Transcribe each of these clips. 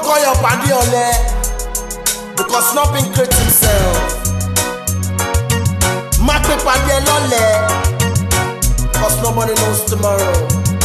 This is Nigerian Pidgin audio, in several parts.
call your padi ole because nothing create himself. Má pe padi ẹ lọ́lẹ̀ cause nobody knows tomorrow.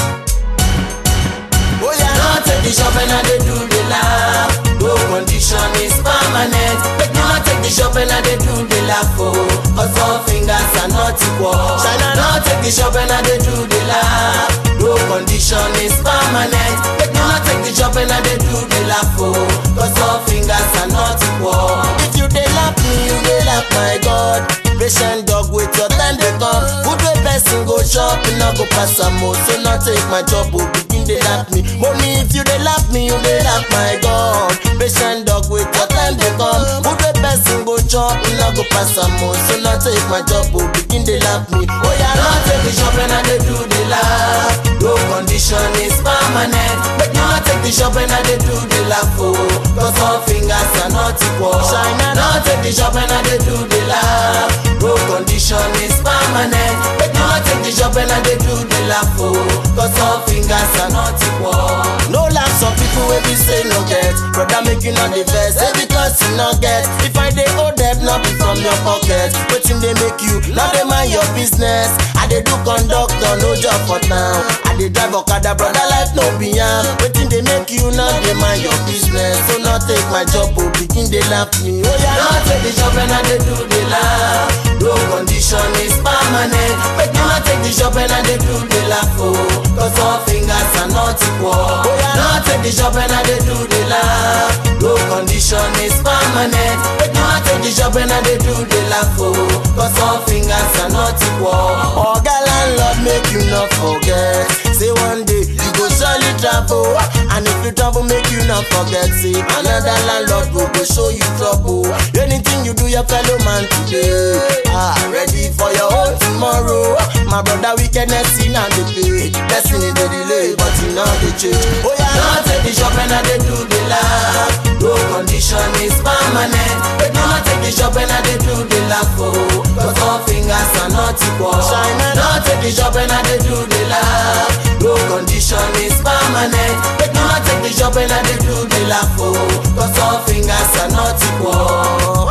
Oh yeah. No take the shop and I dey do the laugh. No condition is permanent. Make me not take the shop and I dey do the laugh. Oh, cause all fingers are not equal. Shine no take the shop and I dey do the laugh. No condition is permanent. Make me not take the shop and I dey do the laugh. Oh, cause all fingers are not equal. If you dey laugh me, you dey laugh my God. Patient dog with your time dey come. Good way person go chop, e no go pass am o. So no take my job o, begin dey laugh me. Money if you dey laugh me, you dey laugh my God. Patient dog with your time dey come. Good way person go chop, e no go pass am o. So no take my job o, begin dey laugh me. Oh yeah, No no take the shop and I dey do the laugh. No condition is permanent. Make me not take the shop and I dey do the laugh. Oh, cause all fingers are not equal. Shine and No take the shop and I dey do the laugh. No condition is permanent. Make me not take the shop and I dey do the laugh. Oh, cause all fingers are not equal. No laugh some people wey be say no get Brother make you not the vex Say because you not get If I dey owe debt not be from your pocket Wetin dey make you not dey mind your business I dey do conductor no job for town I dey drive okada brother life no be yam Wetin dey make you not dey mind your business So not take my job o begin dey laugh me Oh No yeah take the shop and I dey do the laugh. No condition is permanent. Make me not take the shop and I dey do the laugh. Oh, cause all fingers are not equal. No take the shop and I dey do the laugh. No condition is permanent. Make me not take the shop and I dey do the laugh. Oh, cause all fingers are not equal. Oga landlord make you not forget Say one day you go surely travel And if you travel make you not forget Say another landlord go go show you trouble Anything you do your fellow man today Ah, ready for your own tomorrow My brother wickedness in and the pay Destiny dey delay but you know the change Oh No yeah, take the shop and I dey do the laugh. No condition is permanent. Make me not take the shop and I dey do the laugh. Oh, cause all fingers are not equal. Shine and- No take the shop and I dey do the laugh. No condition is permanent. Make me not take the shop and I dey do the laugh. Oh, cause all fingers are not equal.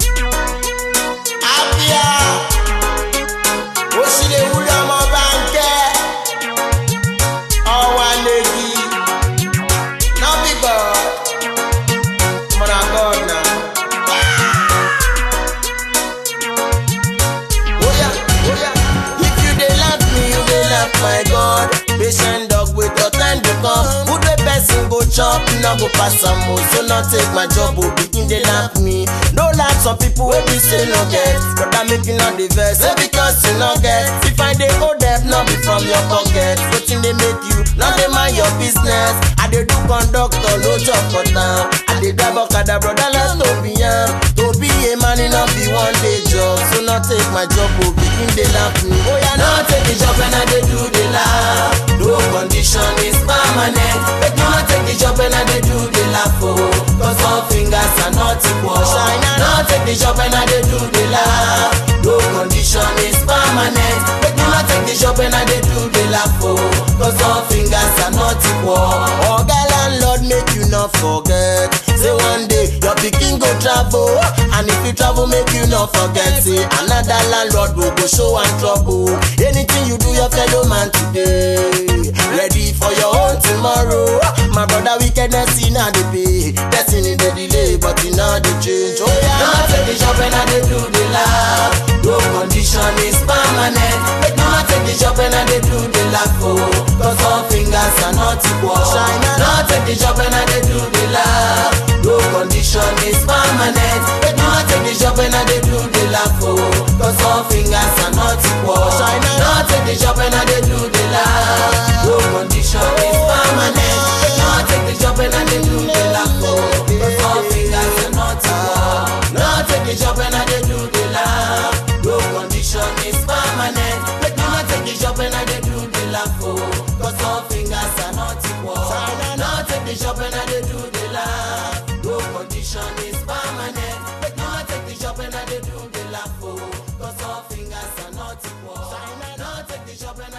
Abia Oṣìlè wúlò ọmọ báńkẹ́ ọwọ́ lèkì no be God mo na God na. Oya, oya. If you dey laugh me, you dey laugh my God. Patient dog with your time dey come. Good way person go chop, no go pass am o. So no take my job o, begin dey laugh me. No laugh some people wey be say no get. Brother make you no dey vex. Say because you no get. If I dey owe debt, no be from your pocket. Wetin dey make you no dey mind your business? I dey do conductor, no job for town. I dey drive okada, brother let's no be yam. To be a man, e no be one day job. So no take my job o, begin dey laugh me. Oh yeah, No take the job and I dey do the laugh. No condition is permanent. Make me not take the job and I dey do the laugh. Oh, cause all fingers are not equal. Shine and- No take the job and I dey do the laugh. No condition is permanent. Make me not take the job and I dey do the laugh. Oh, cause all fingers are not equal. Oga landlord make you not forget. Say one day your pikin go travel, and if you travel make you not forget. Say another landlord go go show am trouble. Anything you do your fellow man today, ready for your own tomorrow. My brother wickedness in the pay, destiny dey delay but e no dey change. Oh No yeah. take the job and I dey do the laugh. No condition is permanent. Make me not take the job and I dey do the laugh. Oh, cause all fingers are not equal. Shine and- No take the job and I dey do the laugh. No condition is permanent. Make me not take the job and I dey do the laugh. Oh, cause all fingers are not equal. Shine and- No take the job and I dey do the laugh. No condition is permanent. Make me not take the job and I dey do the laugh. Oh, cause all fingers are not equal. No take the job and I dey do the laugh. No condition is permanent. Make me not take the job and I dey do the laugh. Oh, cause all fingers are not equal. No take the job and I dey do the laugh. No condition is permanent. Make me not take the job and I dey do the laugh. Oh, cause all fingers are not equal. No take the job and I